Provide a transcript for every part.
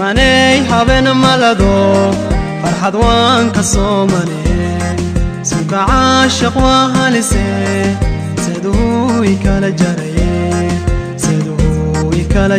simaney haben malado farxad waan ka soomane suuka caashaq waa halise saduu ikala jaraye saduu ikala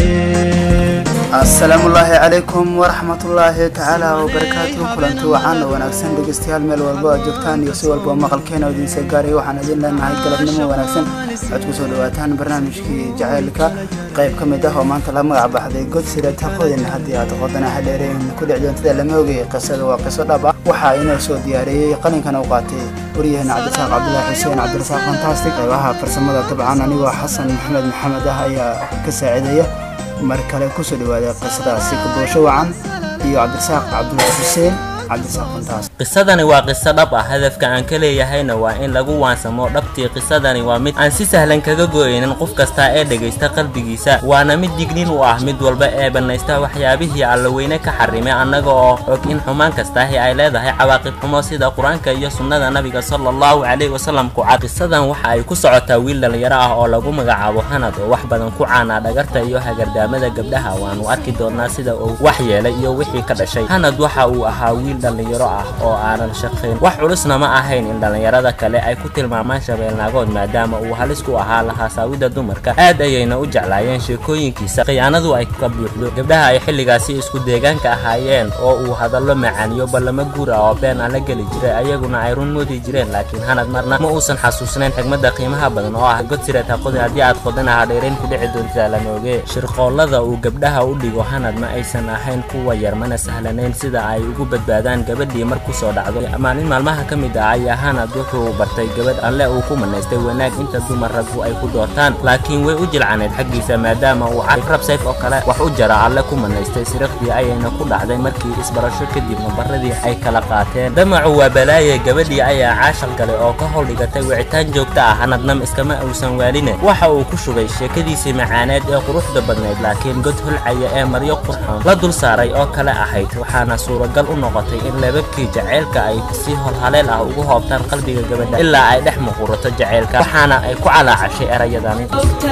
jaraye asalaamu ullaahi calaykum waraxmatullaahi tacaala wabarakaatu kulanti wacan oo wanaagsan dhegeystayaal meel walba aad joogtaan iyo si walba maqalkeena oo idiinsa gaaray waxaan idin leenahay galabnimo wanaagsan waxaad kusoo dhawaataan barnaamijkii jacaylka qayb ka mid ah oo maanta la magac baxday godsira taqodin haddii aad qodana hadheereen ku dhic doontida lama ogay qisada waa qiso dhab ah waxaa inoo soo diyaariyey qalinkana u qaatay waryaheena cabdisaaq cabdulaahi xuseen cabdirasaaq fantastic qaybaha farsamada dabcan anigoo xasan maxamed maxamed ah ayaa ka saaciidaya mar kale kusoo dhawaada qisadaasi kaboosho wacan iyo cabdirasaaq cabdulaahi xuseen cabdirasaaq fantaas qisadani waa qiso dhab ah hadafka aan ka leeyahayna waa in lagu waansamo dhabtii qisadani waa mid aan si sahlan kaga go'aynin qof kasta ee dhegaysta qalbigiisa waana mid dignin u ah mid walba ee bannaysta waxyaabihii allaweyne ka xarimay annaga oo og in xumaan kastaahi ay leedahay cawaaqib xumo sida qur-aanka iyo sunnada nabiga sala allahu calayhi wasalam ku cad qisadan waxa ay ku socotaa wiil dhallinyaro ah oo lagu magacaabo hanad oo wax badan ku caanaa dhagarta iyo hagardaamada gabdhaha waanu arki doonaa sida uu wax yeelay iyo wixii ka dhashay hanad waxa uu ahaa wiil dhallinyaro ah oo aanan shaqayn wax culusna ma ahayn in dhallinyarada kale ay ku tilmaamaan shabeelnaagood maadaama uu halis ku ahaa lahaasaawida dumarka aad ayayna u jeclaayeen sheekooyinkiisa khiyaanadu ay ka buuxdo gabdhaha ay xilligaasi isku deegaanka ahaayeen oo uu hadallo macaaniyo ballamo guur ah oo been aan la geli jiray ayaguna ay run moodi jireen laakiin hanad marna ma uusan xasuusnayn xigmadda qiimaha badan oo ah godsireed haqodi haddii aad qodana hadheerayn ku dhici doontaa lanooge shirqoollada uu gabdhaha u dhigo hanad ma aysan ahayn kuwa yar mana sahlanayn sida ay ugu badbaadaan gabadhii mar kusoo dhacdo maalin maalmaha ka mid ah ayaa hanad wuxuu bartay gabadh alle uu ku manaystay wanaag inta dumar raggu ay ku doortaan laakiin way u jilcaneyd xaggiisa maadaama uu rab sayf oo kale wax u jara alle ku manaystay sirikhdii ayayna ku dhacday markii isbarasho kadib nambaradii ay kala qaateen damacu waa balaaye gabadhii ayaa caashal galay oo ka howldhigatay wicitaan joogta ah hanadnam iskama uusan waaline waxa uu ku shubay sheekadiisii macaaneed ee quruxda badnayd laakiin god holcaya ee maryo qurxoon la dul saaray oo kale ahayd waxaana suuragal u noqotay in lababkii jaceylka ay si holhaleel ah ugu hoobtaan qalbiga gabadha ilaa ay dhex muqurato jaceylka waxaana ay ku calaacashay erayadani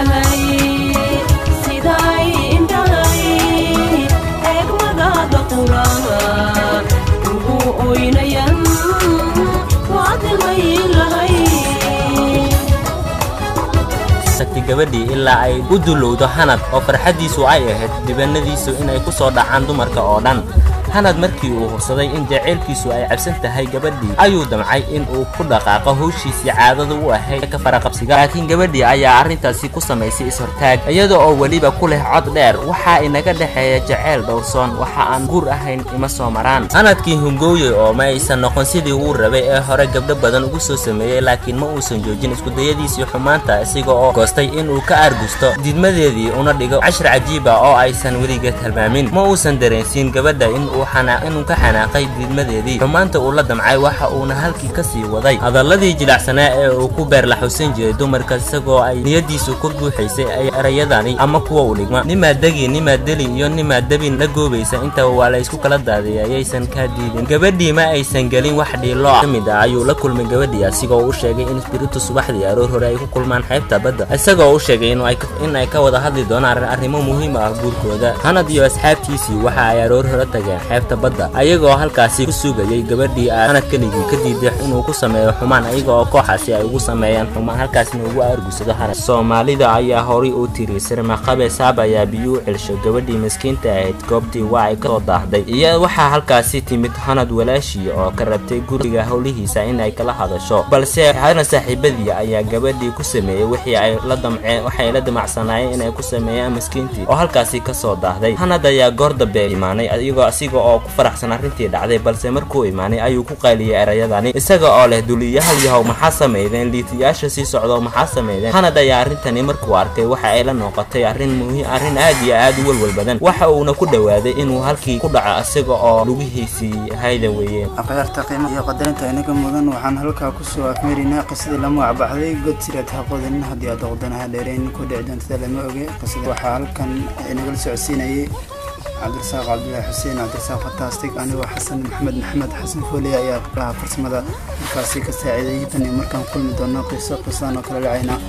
gabadhii ilaa ay u dulowdo hanad oo farxaddiisu ay ahayd dibanadiisu inay ku soo dhacaan dumarka oo dhan hanad markii uu hubsaday in jaceylkiisu ay cabsan tahay gabadhii ayuu damcay in uu ku dhaqaaqo howshiisii caadada u ahayd ka faraqabsiga laakiin gabadhii ayaa arrintaasi ku samaysay is-hortaag iyada oo weliba ku leh cod dheer waxaa inaga dhexeeya jaceyl dhowrsoon waxa aan guur ahayn ima soo maraan hanadkii hungooye oo ma aysan noqon sidii uu rabay ee hore gabdho badan ugu soo sameeyey laakiin ma uusan joojin iskudayadiisii xumaanta isaga oo goostay inuu ka argusto diidmadeedii una dhigo cashir cajiiba oo aysan weligeed halmaamin ma uusan dareensiin gabadha in inuu ka xanaaqay diidmadeedii xumaanta uu la damcay waxa uuna halkii ka sii waday hadalladii jilacsanaa ee uu ku beerlaxusan jiray dumarka isagoo ay niyadiisu ku buuxaysay ay erayadani ama kuwa u dhigma nimaa degi nimaa deli iyo nimaa debin la goobaysa intaba waa la isku kala daadiyay ayaysan kaa diidin gabadhii ma aysan gelin wax dhiilo ka mid ah ayuu la kulmay gabadhii asigoo u sheegay in spiritu subaxdii aroor hore ay ku kulmaan xeebta badda isagoo u sheegay in ay ka wada hadli doonaan arrimo muhiim ah guurkooda hanad iyo asxaabtiisii waxa ay aroor hore tageen xeebta badda ayagoo halkaasi ku sugayay gabadhii hanad keligii ka diiday inuu ku sameeyo xumaan ayaga oo kooxaasi ay ugu sameeyaan xumaan halkaasna ugu argusado hanad soomaalida ayaa horay u tiri sirmaqabe saab ayaa biyo u celsho gabadhii miskiinta ahayd goobtii waa ay kasoo daahday iyo waxaa halkaasi timid hanad walaashii oo ka rabtay guriga howlihiisa inay kala hadasho balse hanad saaxiibadii ayaa gabadhii ku sameeyey wixii ay la damceen waxay la damacsanaayeen inay ku sameeyaan miskiintii oo halkaasi kasoo daahday hanad ayaa goor dambe imaanay iyagoo asiga oo ku faraxsan arrintii dhacday balse markuu imaanay ayuu ku qayliyey erayadani isaga oo leh duliyahaal yahow maxaa sameydeen liitiyaasha sii socdo maxaa sameydeen hanad ayaa arrintani markuu arkay waxa ay la noqotay arrin muhiim arrin aad iyo aad u welwel badan waxa uuna ku dhowaaday inuu halkii ku dhaco isaga oo lugihiisii haydan weeyeen akhyaarta qiimaha iyo qadarinta inaga mudan waxaan halkaa kusoo afmeerinaa qisadii lama wacbaxday god sireed haqodin haddii aad oqdanaha dheereen ku dhici doontada lama oge qisada waxaa halkan inagala socodsiinayay cabdirasaaq cabdulaahi xuseen cabdirasaaq fantastic anigoo xasan maxamed maxamed xasan fooley ayaa gabdhaha farsamada markaasi ka saaciiday tan iyo markaan kulmi doono qiso qisadan oo kale dhacayna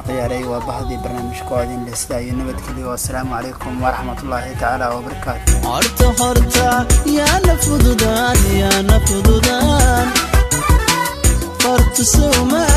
ciyaaray waa bahdii barnaamijka oo idin leh iyo nabadgelyo assalaamu calaykum waraxmatullaahi tacaala wabarakaatu horta horta yaana fududaan yaana fududaan horta sowma